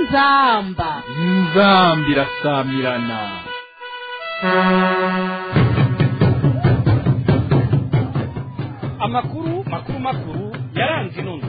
inzamba inzambi irasamirana amakuru makuru makuru yaranze inono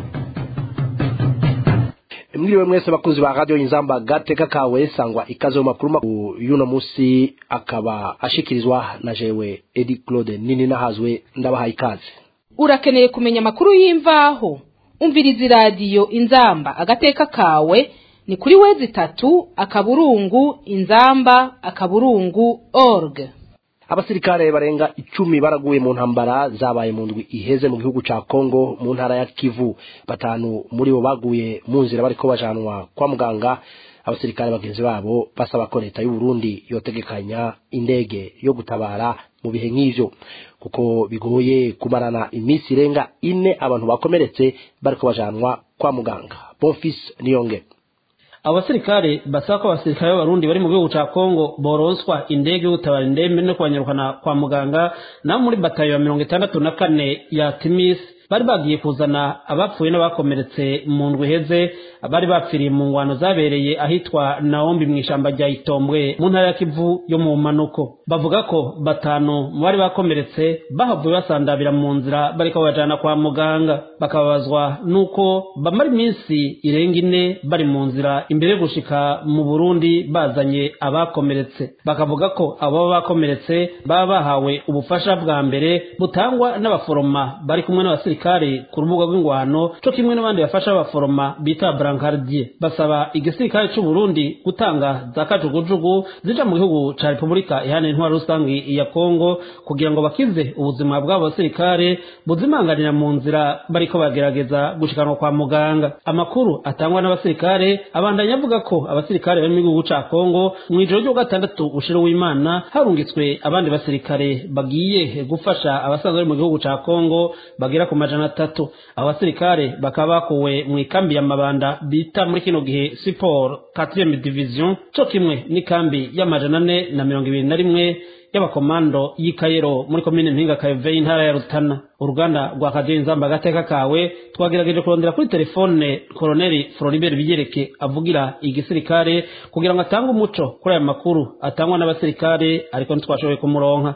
mwiriwe mwese bakunzi ba radio inzamba gateka kawe sangwa ikaze mu makuru makuru y'uno musi akaba ashikirizwa na jewe Edi Claude nini nahazwe ndabahaye ikaze urakeneye kumenya amakuru y'imvaho umviriza iradiyo inzamba agateka kawe ni kuri wezi itatu akaburungu inzamba akaburungu org abasirikare barenga icumi baraguye mu ntambara zabaye mu ndwi iheze mu gihugu ca Kongo mu ntara ya Kivu batanu muri bo baguye mu nzira bariko bajanwa kwa muganga abasirikare bagenzi babo basaba ko leta y'u Burundi yotegekanya indege yo gutabara mu bihe nk'ivyo kuko bigoye kumarana iminsi irenga ine abantu bakomeretse bariko bajanwa kwa muganga Bonfils Niyonge abasirikare basaba ko abasirikare b'abarundi bari mu gihugu ca kongo boronswa indege yo gutabara indembe no kubanyarukana kwa muganga nabo muri batayo ya mirongo itandatu na kane ya timis bari bagiye kuzana abapfuye n'abakomeretse mu ndwi iheze bari bapfiriye mu ngwano zabereye ahitwa naombi mu ishamba rya itombwe mu ntara ya kivu yo mu manuko bavuga ko batanu mu bari bakomeretse bahavuye basandabira mu nzira bariko babajana kwa muganga bakababazwa n'uko bamara iminsi irenga ine bari mu nzira imbere yo gushika mu burundi bazanye abakomeretse bakavuga ko abo baba bakomeretse baba bahawe ubufasha bwa mbere butangwa n'abaforoma bari kumwe n'abasirikare ku rubuga rw'ingwano co kimwe n'abandi bafasha abaforoma bita brancardier basaba igisirikare c'u Burundi gutanga za kajugujugu zija mu gihugu ca Repubulika iharanira intwaro rusangi ya Kongo kugira ngo bakize ubuzima bw'abo basirikare buzimanganira mu nzira bariko bagerageza gushikanwa kwa muganga amakuru atangwa n'abasirikare abandanya avuga ko abasirikare bari mu gihugu ca Kongo mu ijoro ryo gatandatu ushiro w'Imana harungitswe abandi basirikare bagiye gufasha abasanzwe bari mu gihugu ca Kongo bagera ku majana atatu abo basirikare bakaba bakuwe mu ikambi ya mabanda bita muri kino gihe siporo 4 division co kimwe n'ikambi y'amajana ane na mirongo ibiri na rimwe y'abakomando y'ikayero muri komine mpinga kayove y'intara ya rutana uruganda rwa kadiyo inzamba agateka kawe twagerageje kurondera kuri telefone koloneli floribert bigereke avugira igisirikare kugira ngo atange umuco kuri aya makuru atangwa n'abasirikare ariko ntitwashoboye kumuronka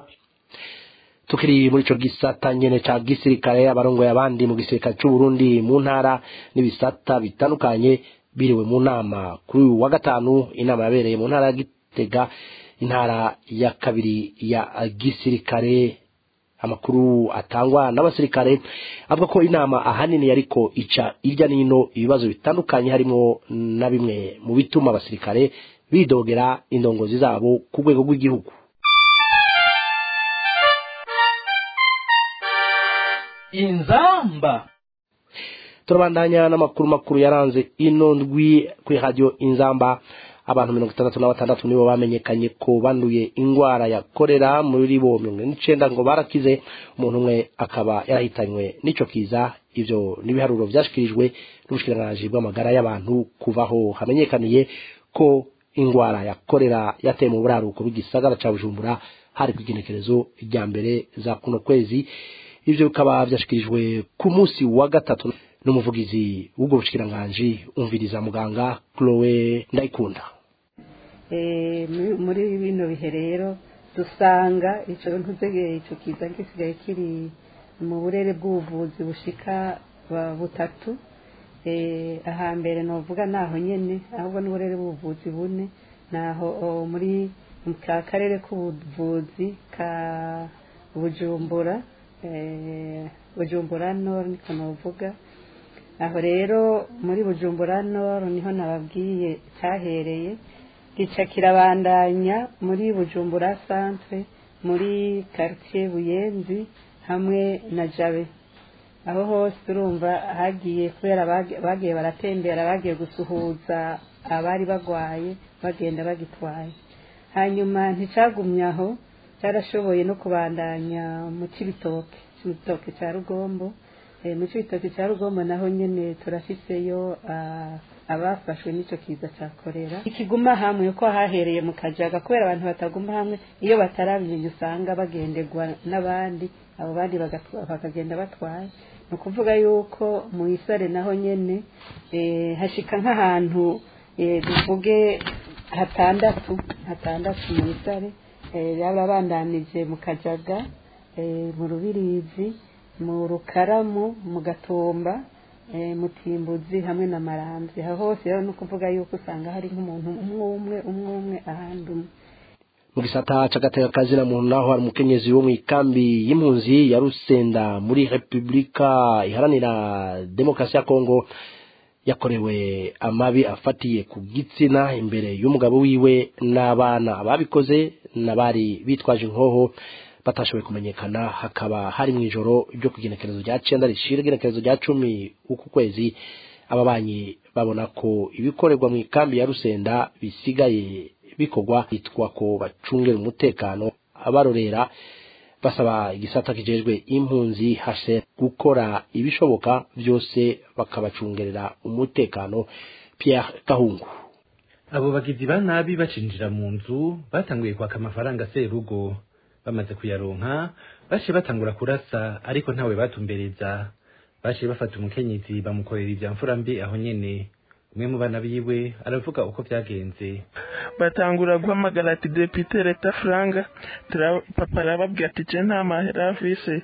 tukiri muri ico gisata nyene ca gisirikare abarongoye abandi mu gisirikare c'u Burundi mu ntara n'ibisata bitandukanye biriwe mu nama kuri uyu wa gatanu inama yabereye mu ntara ya Gitega intara ya kabiri ya gisirikare amakuru atangwa n'abasirikare avuga ko inama ahanini yariko ica irya nino ibibazo bitandukanye harimo na bimwe mu bituma abasirikare bidogera indongozi zabo ku rwego rw'igihugu inzamba turabandanya n'amakuru makuru yaranze ino ndwi kuri radio inzamba abantu mirongo itandatu na batandatu nibo bamenyekanye ko banduye ingwara ya korera muri bo mirongo ine n'icenda ngo barakize umuntu umwe akaba yarahitanywe n'ico kiza ivyo n'ibiharuro vyashikirijwe n'ubushikiranganji bw'amagara y'abantu kuvaho hamenyekaniye ko ingwara ya korera yateye mu buraruko bw'igisagara ca bujumbura hari kw'igenekerezo rya mbere za kuno kwezi ivyo bikaba vyashikirijwe ku musi wa gatatu n'umuvugizi w'ubwo bushikiranganji umviriza muganga Chloe Ndayikunda muri bino bihe rero dusanga ico ntuzegeye ico kiza gisigaye kiri mu burere bw'ubuvuzi bushika butatu ahambere novuga naho nyene ahubwo n'uburere bw'ubuvuzi bune naho muri ka karere k'ubuvuzi ka bujumbura bujumbura nord niko novuga aho rero muri bujumbura nord niho nababwiye cyahereye gica kirabandanya muri bujumbura centre muri quartier buyenzi hamwe na jabe aho hose urumva hagiye kubera bagiye baratembera bagiye gusuhuza abari bagwaye bagenda bagitwaye hanyuma nticagumye aho cyarashoboye no kubandanya mu cibitoke cibitoke cya rugombo mu cibitoke cya rugombo naho nyene turafiseyo abafashwe n'ico kiza cya korera ikiguma hamwe ko hahereye mu kajaga kubera abantu bataguma hamwe iyo batarabimenya usanga bagenderwa n'abandi abo bandi bakagenda batwaye ni ukuvuga yuko mu isare naho nyene hashika nk'ahantu eh, tuvuge hatandatu hatandatu mu isare eh, yarabandanije mu kajaga eh, mu rubirizi mu rukaramu mu gatomba eh, mu timbuzi hamwe na maramvye aho hose rero ni ukuvuga yuko usanga hari nk'umuntu umwe umwe umwe umwe ahandi umwe mu gisata c'agateka kazina muntu naho hari umukenyezi wo mw'ikambi y'impunzi ya Rusenda muri Republika iharanira Demokarasi ya Kongo yakorewe amabi afatiye ku gitsina imbere y'umugabo wiwe n'abana ababikoze n'abari bitwaje inkoho batashoboye kumenyekana hakaba hari mu ijoro ryo ku igenekerezo rya cenda rishira igenekerezo rya cumi uku kwezi ababanyi babona ko ibikorerwa mu ikambi ya Rusenda bisigaye bikorwa bitwa ko bacungera umutekano abarorera basaba igisata kijejwe impunzi hase gukora ibishoboka byose bakabacungerera umutekano Pierre Kahungu abo bagizi ba nabi bacinjira mu nzu batanguye kwaka amafaranga serugo bamaze kuyaronka bashe batangura kurasa ariko ntawe batumbereza bashe bafata umukenyezi bamukorera ivya mfura mbi aho nyene umwe mu bana biwe aravuga uko vyagenze batangura guhamagara ati depite leta franga Tura- papa arababwira ati je nta mahera afise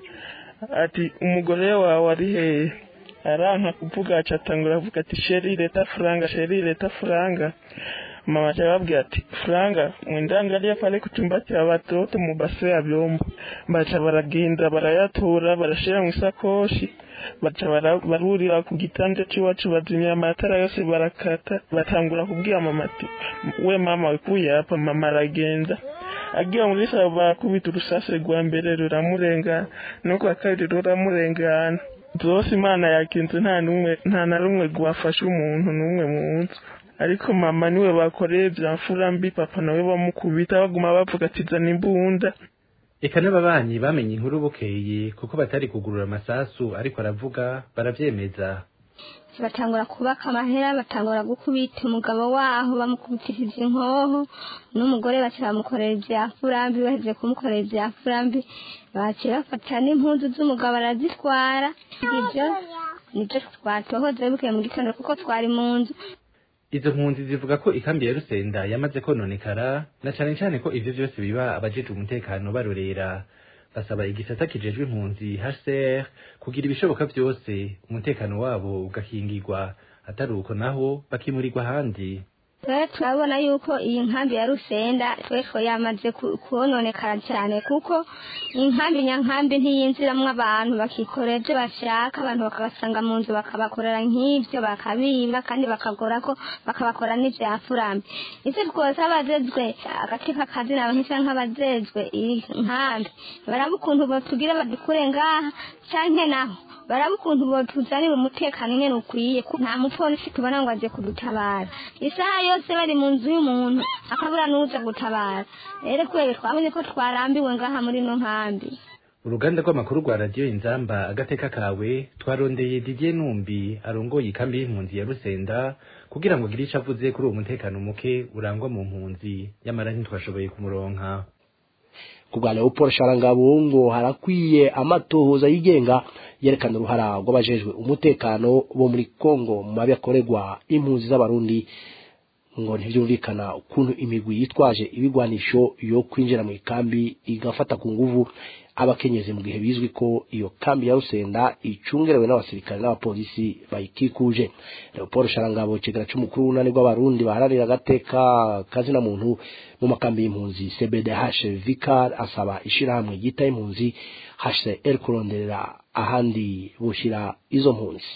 ati umugore wawe ari hehe aranka kuvuga aca atangura avuga ati sheri leta franga sheri leta franga mama aca arababwira ati franga mwendangalia pale kutumbatia watoto mu base ya vyombo baca baragenda barayatora barashira mu isakoshi baca bara- barurira ku gitanda c'iwacu bazimya amatara yose barakata batangura kubwira mama ati we mama wikuye hapa mama aragenda agiye muri sabo barakubita urusase rwa mbere ruramurengana n'urwa kabiri ruramurengana zose imana yakinze nta numwe nta na rumwe rwafashe umuntu n'umwe mu nzu ariko mama niwe bakoreye bya mfura mbi papa nawe bamukubita baguma bavuga ati zana imbunda eka n'ababanyi bamenye inkuru bukeye kuko batari kugurura amasasu ariko aravuga baravyemeza batangura kubaka amahera batangura gukubita umugabo waho bamukubitishije inkoho n'umugore baca bamukorera ibya furambi bahejeje kumukorera ibya furambi baciye bafata n'impuzu z'umugabo arazitwara ibyo nibyo twatohoze bukeye mu gitondo kuko twari mu nzu izo mpunzi zivuga ko ikambi ya rusenda yamaze kononekara na cane cane ko ivyo vyose biba abajejwe umutekano barorera basaba igisata kijejwe impunzi HCR kugira ibishoboka vyose umutekano wabo ugakingirwa atari uko naho bakimurirwa ahandi rero turabona yuko iyi nkambi ya rusenda twese yamaze ku- kononekara cyane kuko inkambi nyankambi ntiyinjiramwo abantu bakikorera ibyo bashaka abantu bakabasanga mu nzu bakabakorera nk'ibyo bakabiba kandi bakagora ko bakabakora n'ibya furambi icyo twose abajejwe agati k'akazina bahise nk'abajejwe iyi nkambi baraba ukuntu botubwira badukure ngaha canke naho baraba ukuntu botuzanira umutekano nyene ukwiye ko nta mupolisi tubona ngo aje kudutabara isaha yose bari mu nzu y'umuntu akabura n'uza gutabara rero kubera twabonye ko twarambiwe ngaha muri ino nkambi uruganda rw'amakuru rwa radiyo inzamba agateka kawe twarondeye didier numbi arongoye ikambi y'impunzi ya rusenda kugira ngo agire ico avuze kuri uwo mutekano muke urangwa mu mpunzi nyamara ntitwashoboye kumuronka ku bwa Leopold Sharangabo ngo harakwiye amatohoza yigenga yerekana uruhara rw'abajejwe umutekano bo muri Kongo mu mabi akorerwa impunzi z'abarundi ngo ntibyumvikana ukuntu imigwi yitwaje ibigwanisho yo kwinjira mu ikambi igafata ku nguvu abakenyezi mu gihe bizwi ko iyo kambi ya Rusenda icungerewe n'abasirikare n'abapolisi bayikikuje Leopold Sharangabo kigera c'umukuru w'unani rw'abarundi baharanira agateka kazina muntu mu makambi y'impunzi CBDH Vicar asaba ishirahamwe ryita impunzi HCR kuronderera ahandi bushira izo mpunzi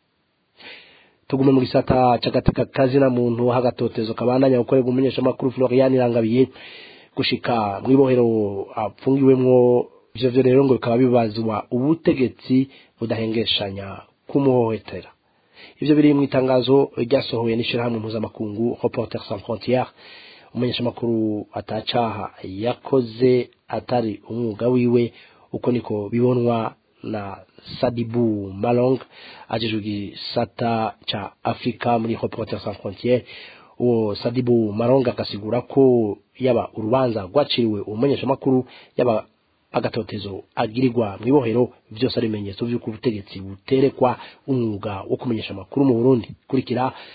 tugume mu gisata c'agateka kazina muntu hagatotezo kabandanya gukorerwa umumenyeshamakuru Florian Irangabiye gushika mw'ibohero apfungiwemwo ivyo vyo rero ngo bikaba bibazwa ubutegetsi budahengeshanya kumuhohotera ivyo biri mu itangazo ryasohowe n'ishirahamwe mpuzamakungu Reporters sans frontières umumenyeshamakuru atacaha yakoze atari umwuga wiwe uko niko bibonwa na Sadibu Malong ajejwe igisata ca Afrika muri Reporters sans frontières uwo Sadibu Malong akasigura ko yaba urubanza rwaciriwe umumenyeshamakuru yaba agatotezo agirirwa mu ibohero byose ari ibimenyetso by'uko ubutegetsi buterekwa umwuga wo kumenyesha amakuru mu Burundi kurikira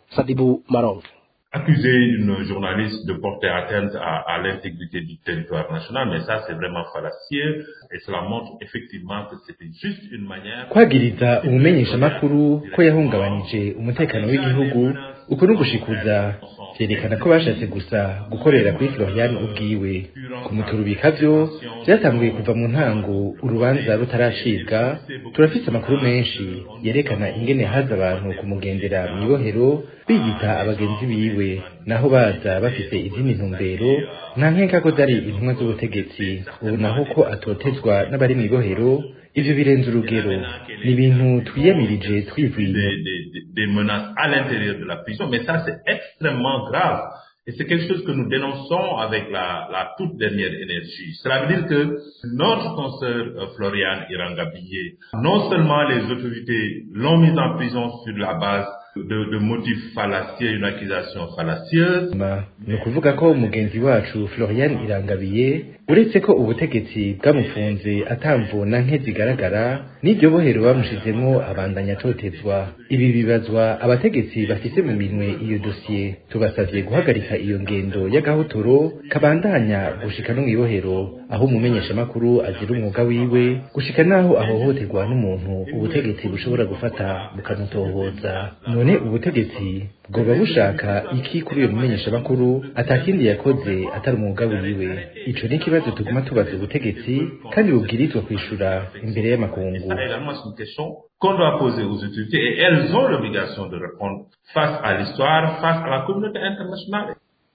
sadibu maronge accuser une journaliste de porter atteinte à, à l'intégrité du territoire national, mais ça c'est vraiment fallacieux et cela montre effectivement que c'était juste une manière kwagiriza umumenyeshamakuru ko yahungabanije umutekano w'igihugu uko no gushikuza vyerekana ko bashatse gusa gukorera kuri Florian ubwiwe kumuturubika vyo vyatanguye kuva mu ntango urubanza rutaracibwa turafise amakuru menshi yerekana ingene haza abantu kumugendera mw'ibohero biyita abagenzi biwe naho baza bafise izindi ntumbero nta nkeka ko zari intumwa z'ubutegetsi ubu naho ko atotezwa n'abari mw'ibohero ivyo birenze urugero ni ibintu twiyamirije twivuye des, des, des menaces à l'intérieur de la prison, mais ça c'est extrêmement grave. Et c'est quelque chose que nous dénonçons avec la, la toute dernière énergie. Cela veut dire que notre consoeur euh, Floriane Irangabillé, non seulement les autorités l'ont mise en prison sur la base de, de motifs fallacieux, une accusation fallacieuse, Ma, ni ukuvuga ko umugenzi wacu Florian Irangabiye uretse ko ubutegetsi bwamufunze atamvuna nke zigaragara n'iryo bohero bamushizemwo abandanya atotezwa ibi bibazwa abategetsi bafise mu minwe iyo dosiye tubasavye guhagarika iyo ngendo y'agahotoro kabandanya gushika no mw'ibohero aho umumenyeshamakuru azira umwuga wiwe gushika naho ahohoterwa n'umuntu ubutegetsi bushobora gufata bukamutohoza none ubutegetsi bwoba bushaka iki kuri uyo mumenyeshamakuru atakindi yakoze atari umwuga wiwe ico ni ikibazo tuguma tubaza ubutegetsi kandi bubwirizwa kwishura imbere y'amakungu ça également c'est une question qu'on doit poser aux autorités et elles ont l'obligation de répondre face à l'histoire, face à la communauté internationale.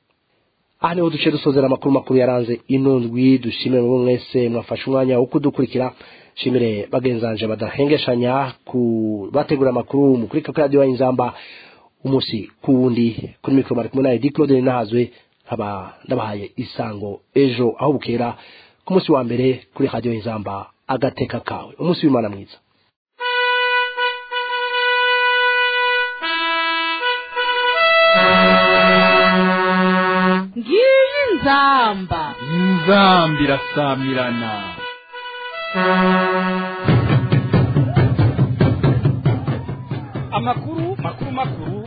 aha niho duce dusozera amakuru makuru yaranze ino ndwi dushimire mu mwese mwafashe umwanya wo kudukurikira shimire bagenzanje badahengeshanya ku bategura amakuru mu kuri radiyo y'inzamba umunsi ku wundi kuri mikoro mari kumwe na edi claude nahazwe nkaba ndabahaye isango ejo aho bukera ku munsi wa mbere kuri radiyo y'inzamba agateka kawe umunsi w'imana mwiza ngiyi nzamba inzamba irasamirana amakuru makuru makuru